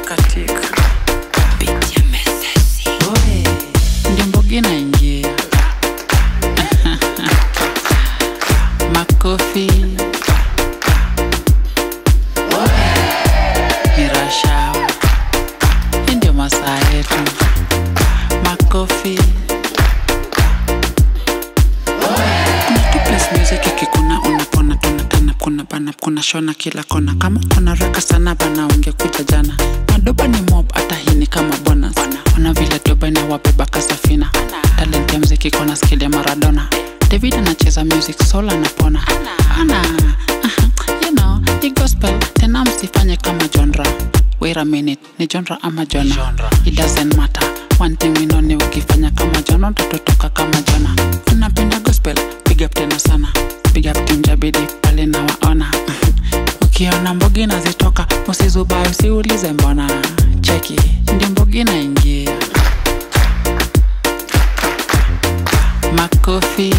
katika Oe, ndio mbogi naingia makofi mirashawa hii ndio masaa yetu makofi kuna tu place music ikikuna unapona tunatana kuna bana kuna shona kila kona kama kuna raka sana bana ungekuja jana madoba ni mob hata hii ni kama bonus ona vile doba inawabeba kasafina talent ya mziki kona skill ya maradona david anacheza music soul anapona ana aha, you know ni gospel tena msifanye kama genre wait a minute ni genre ama jona it doesn't matter one thing we know ni ukifanya kama jona utatotoka kama jona unapenda gospel big up tena sana big up team jabidi pale na waona ukiona mbogi nazitoka usizubai usiulize mbona cheki ndio mbogi naingia makofi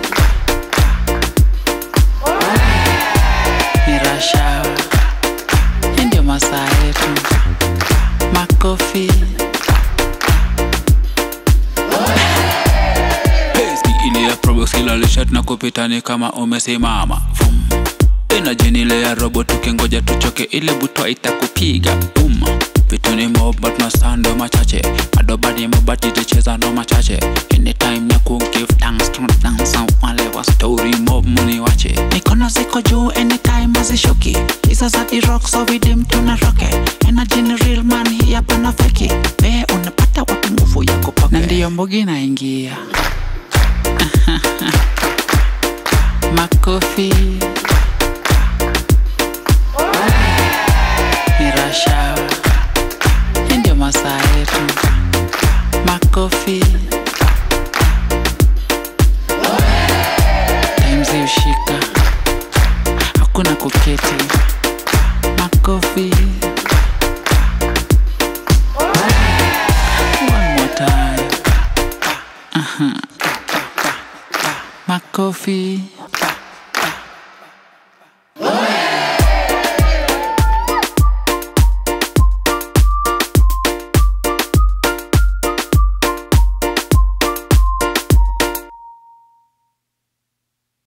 mirashawa hii ndio masaa yetu makofi Pesi ile ya probox kila lishat na kupitani kama umesimama Vum. Energy ni ile ya robo tukingoja tuchoke ile butwa itakupiga boom vitu ni mob but masando machache madoba ni mob but iticheza ndo machache anytime ya ku give thanks to dance wale wa story mob muni wache mikono ziko juu anytime azishuki hizo za the rock so vidim tuna roke energy ni real man hii hapa na feki we unapata wapi nguvu ya kupoke na ndiyo mbogi naingia makofi mirashawa hii ndio masaa yetu makofi timzi ushika hakuna kuketi makofi one more time Aha. makofi